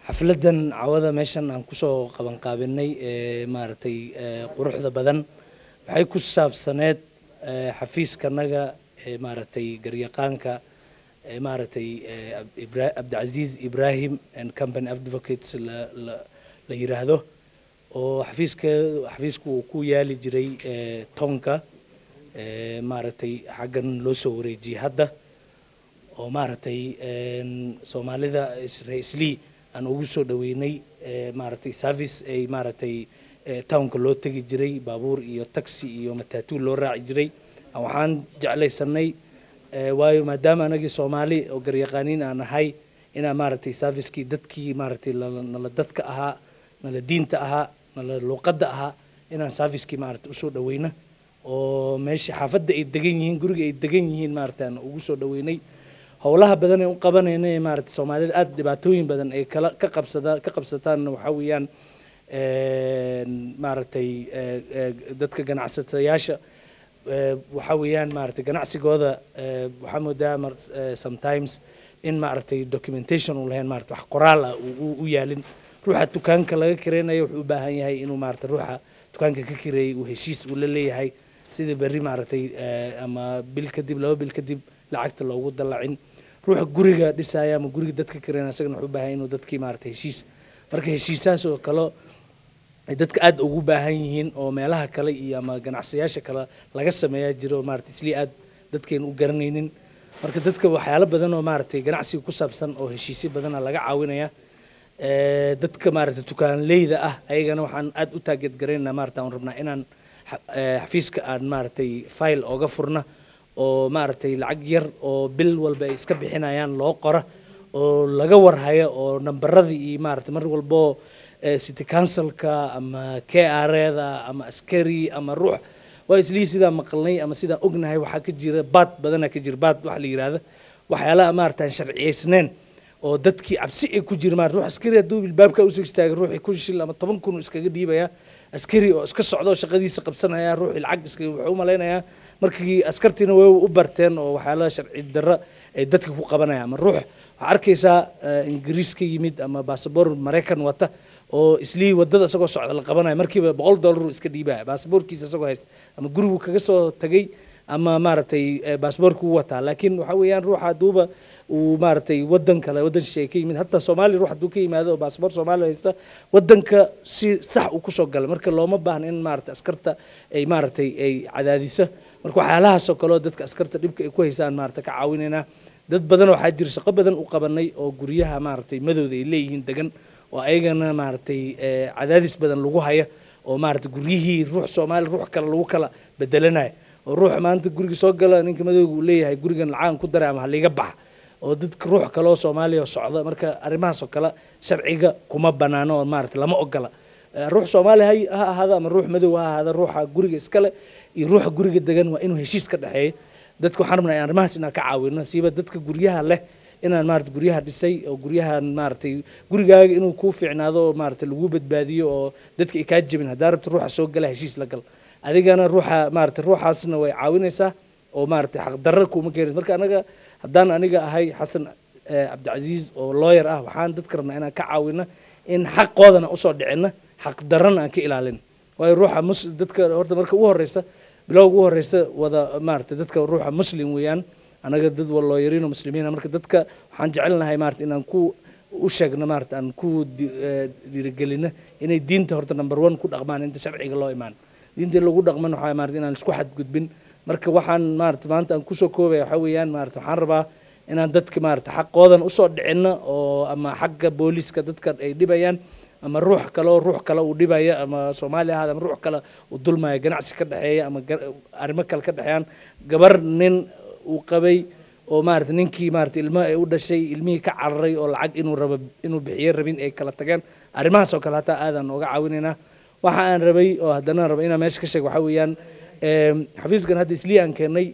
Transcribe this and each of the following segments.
xafladan cawada meeshan aan kusoo qabanqaabinay ee maaragtay quruxda badan waxay ku saabsaneed xafiiskanaga ee maaragtay garyaqaanka ee maaragtay cabdicasiis ibrahim and company advocates la la la yiraahdo oo xafiiskeedu xafiisku uu ku yaali jiray tonka maaragtay xaggan loo soo wareejiyey hadda oo maaragtay soomaalida isra-islii aan ugu soo dhaweynay maaragtay service ay maaragtay townka loo tegi jiray baabuur iyo taxi iyo matatu loo raaci jiray waxaan jeclaysanay waayo maadaama anagii soomaali oo garyaqaaniin aan ahay inaan maaragtay servicekii dadkii maaragtay nala dadka ahaa nala diinta ahaa nala luuqadda ahaa inaan servicekii maaragtay usoo dhaweyno oo meesha xaafadda ay degan yihiin guriga ay degan yihiin maaragtay aan ugu soo dhaweynay howlaha badan ee u qabanayna ee maaragtay soomaalida aada dhibaatooyin badan ay kala ka qabsada ka qabsataanna waxaa weeyaan maaragtay dadka ganacsatayaasha waxaa weeyaan maaragtay ganacsigooda waxaa moodaa sometimes in maaragtay documentation uu lahayn maaragtay wax qoraal ah uu u yaalin ruuxa dukaanka laga kireynayo wuxuu u baahan yahay inuu maaragtay ruuxa dukaanka ka kireeyay uu heshiis uu la leeyahay sida berri maaragtay ama bil kadib laba bil kadib lacagta loogu dallacin ruuxa guriga dhisaya ama guriga dadka kireyna isagana wuxuu u baahan inuu dadkii maaragtay heshiis marka heshiisaas oo kale ay dadka aada ugu baahan yihiin oo meelaha kale iyo ama ganacsiyaasha kale laga sameeyaa jiro maaragtay islii aad dadkeena u garanaynin marka dadka waxyaalo badan oo maaragtay ganacsiga ku saabsan oo heshiisyo badana laga caawinaya dadka maaragtay dukaanleyda ah ayagana waxaan aada u taageed garaynaa maaragta aan rabnaa inaan xafiiska aan maaragtay file ooga furna oo maaragtay lacag yar oo bil walba ay iska bixinayaan loo qora oo laga warhayo oo nambaradii iyo maaragtay mar walboo city councilka ama k r da ama askari ama ruux waa islii sidaa maqalnay ama sidaan ognahay waxaa ka jira baad badana ka jira baad waxa la yirahda waxyaalaha maaragta aan sharciyeysneen oo dadkii cabsi ay ku jira maarata ruux askari hadduu bilbaabka usoo istaagay ruuxii kun shil ama toban kun iskaga dhiibaya askari oo iska socdo shaqadiisa qabsanaya ruuxii lacag iska wuxuu u malaynayaa markii askartiina way u barteen oo waxyaalaha sharci darro ay dadka ku qabanaya ama ruux waxaa arkaysaa ingiriis ka yimid ama basaboor maraykan wata oo islii wadada isagoo socda la qabanayo markiiba boqol dollar iska dhiibaya baasaboorkiisa isagoo haysta ama gurigu kaga soo tagay ama maaragtay baasaboorka u wataa laakiin waxa weeyaan ruuxa hadduuba uu maaragtay wadan kale wadan shisheeye ka yimid hataa soomaaliya ruux hadduu ka yimaado oo baasaboor soomaaliya haysta wadanka si sax uu kusoo galay marka looma baahna in maaragtay askarta ay maaragtay ay cadaadiso marka waxyaalahaasoo kaleo dadka askarta dhibka ay ku haysaan maaragtay ka caawinaynaa dad badan waxaa jira shaqo badan u qabanay oo guryaha maaragtay madowda ay leeyihiin degan oo ayagana maaragtay cadaadis badan lagu haya oo maaragtay guryihii ruux soomaali ruux kale lagu kala bedelanayo oo ruuxa maanta guriga soo gala ninka madowga uu leeyahay gurigan lacaan ku daray ama haliga baxa oo dadka ruux kale oo soomaaliya oo socda marka arrimahaas oo kale sharciga kuma banaano oo maaragtay lama ogola ruux soomaali ha ahaado ama ruux madow ha ahaado ruuxa guriga iskale iyo ruuxa guriga degan waa inuu heshiis ka dhexeeyo dadka waxaan rabnaa in arrimahaas inaan ka caawino siiba dadka guryaha leh inaan maarata guryaha dhisay oo guryahan maaragtay gurigaaga inuu kuu fiicnaado oo maaragtay lagu badbaadiyo oo dadka ay kaa jebin haddaa rabta ruuxa soo gala heshiis la gal adigana ruuxa maaragtay ruuxaasna way caawinaysaa oo maaragtay xaqdarra kuuma keenaysa marka anaga haddaan aniga ahay xasan cabdicasiis oo lawyer ah waxaan dadka rabnaa inaan ka caawino in xaqoodana usoo dhicina xaqdarrana aan ka ilaalin waayo ruuxa mus dadka horta marka ugu horeysa bilowga ugu horeysa wada maaragtay dadka ruuxa muslim weeyaan anaga dad looyariino muslimiina marka dadka waxaan jecelnahay maarata inaan ku u sheegno maarata aan ku dhiirigelino inay diinta horta number one ku dhaqmaan inta sharciga loo imaan diinta lagu dhaqman waxaa maarata inaan isku xadgudbin marka waxaan maarata maanta aan kusoo koobaya waxaa weeyaan maarata waxaan rabaa inaan dadka maarata xaqoodan usoo dhicino oo ama xagga booliska dadka ay dhibayaan ama ruux kale oo ruux kale uu dhibaya ama soomaali ahaada ama ruux kale uu dulmaya ganacsi ka dhexeeya ama arrimo kale ka dhexeeyaan gabar nin uu qabay oo maarata ninkii maarata ilmo ay u dhashay ilmihii ka cararay oo lacag inuu rabo inuu bixiyo rabin ay kala tageen arrimahaas oo kale hataa aadaan ooga caawinaynaa waxa aan rabay oo haddana raba inaan meesha ka sheego waxaa weeyaan xafiiskan hadda islii aan keenay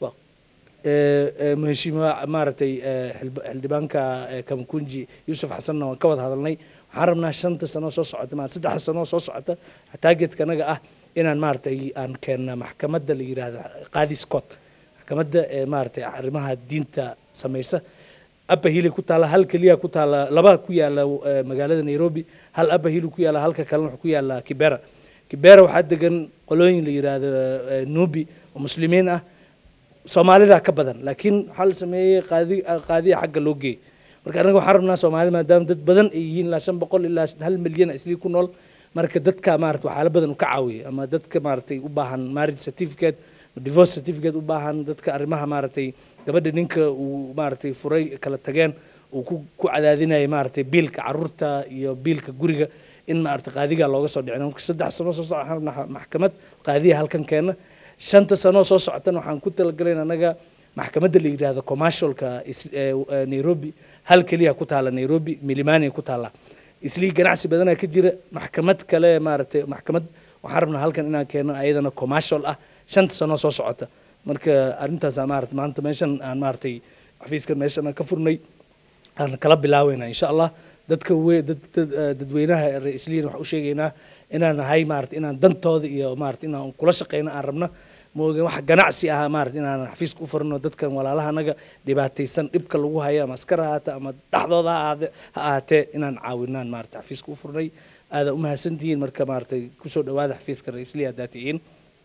mheshiima maaragtay xildhibaanka kamkunji yuusuf xasanna waan ka wada hadalnay waxaan rabnaa shanta sano soo socota ma saddexda sano soo socota taageedka anaga ah inaan maaragtay aan keenna maxkamadda la yiraahdo qaadi scott maxkamadda ee maaragtay arrimaha diinta samaysa upper hill ku taala hal keliya ku taala laba ku yaala eh, magaalada nairobi hal upper hill ku yaala halka kalena wuxuu ku yaala kibera kibera waxaa degan qolooyin la yiraahdo eh, nubi oo muslimiin ah soomaalida ka badan laakiin waxaa la sameeyey qaadi qaadiya xagga loo geeyey marka anaga waxaan rabnaa soomaalida maadaama dad badan ay yihiin ilaa shan boqol ilaa hal milyan islii ku nool marka dadka maarata waxyaalo badan u ka caawiyay ama dadka maaragtay u baahan marriage certificate divorce certificate u baahan dadka arrimaha maaragtay gabadha ninka uu maaragtay furay kala tageen uu ku ku cadaadinayay maaragtay biilka caruurta iyo biilka guriga in maaragtay qaadiga looga soo dhicin marka saddex sano soo socda waxaan rabnaa maxkamad qaadiya halkan keena shanta sano soo socotana waxaan ku talagalayn anaga maxkamadda la yidhaahdo commercialka is- ee, ee, nairobi hal keliya ku taala nairobi milimani ku taala islii ganacsi badanaa ka jira maxkamad kale maaragtay maxkamad waxaan rabnaa halkan inaan keeno ayadana commercial ah shanta sano soo socota marka arrintaasaa maarata maanta meeshan aan maaragtay xafiiskan meeshan aan ka furnay aan kala bilaaweyna insha allah dadka we dad dad- eh, dadweynaha reer isliin waxaan u sheegaynaa inaan nahay maarata inaan dantooda iyo maarata inaan kula shaqeyno aan rabna mooge wax ganacsi ah maarata inaan xafiiska u furno dadkan walaalaha anaga dhibaataysan dhibka lagu hayo ama askar ha ahaate ama dhexdooda ha ahaade- ha ahaatee inaan caawinaan maarata xafiiska u furnay aada umahadsantihiin marka maaratay kusoo dhawaada xafiiska reer isliin haddaa tihiin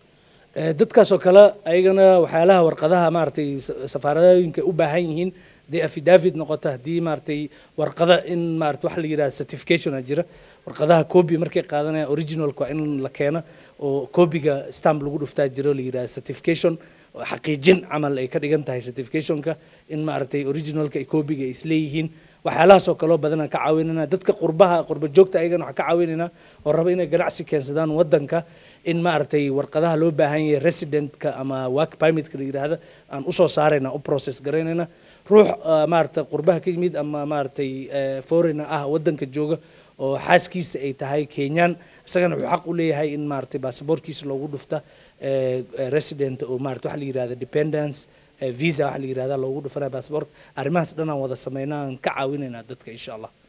Eh, dadkaas oo kale ayagana waxyaalaha warqadaha maaragtay sa- safaaradooyinka u baahan yihiin haddii affidavit noqoto haddii maaragtay warqada in maarata waxa la yidhaha certification a jira warqadaha copy markay qaadanayaan originalka waa in la keeno oo copyga stamp lagu dhuftaa jiro la yidhaha certification oo xaqiijin camal ay ka dhigan tahay certificationka in maaragtay originalka iyo copyga ay isleeyihiin waxyaalahaas oo kaloo badan aan ka caawinayna dadka qurbaha qurba joogta ayagana waxaan ka caawinaynaa oo raba inay ganacsi keensadaan wadanka in maaragtay warqadaha loo baahan yahay residentka ama work permitka la yidhaahda aan usoo saarayna u process garaynayna ruux ah, maaragtay qurbaha ka yimid ama maaragtay eh, foreigner ah wadanka jooga oo xaaskiisa ay tahay kenyaan isagana wuxuu xaq u leeyahay in maaragtay baasaboorkiisa loogu dhufta eh, eh, resident oo maarata waxa la yidhahda dependence eh, visa waxa la yidhahda loogu dhufanaya baasaboorka arrimahaas dhan aan wada sameynaa aan ka caawinaynaa dadka insha allah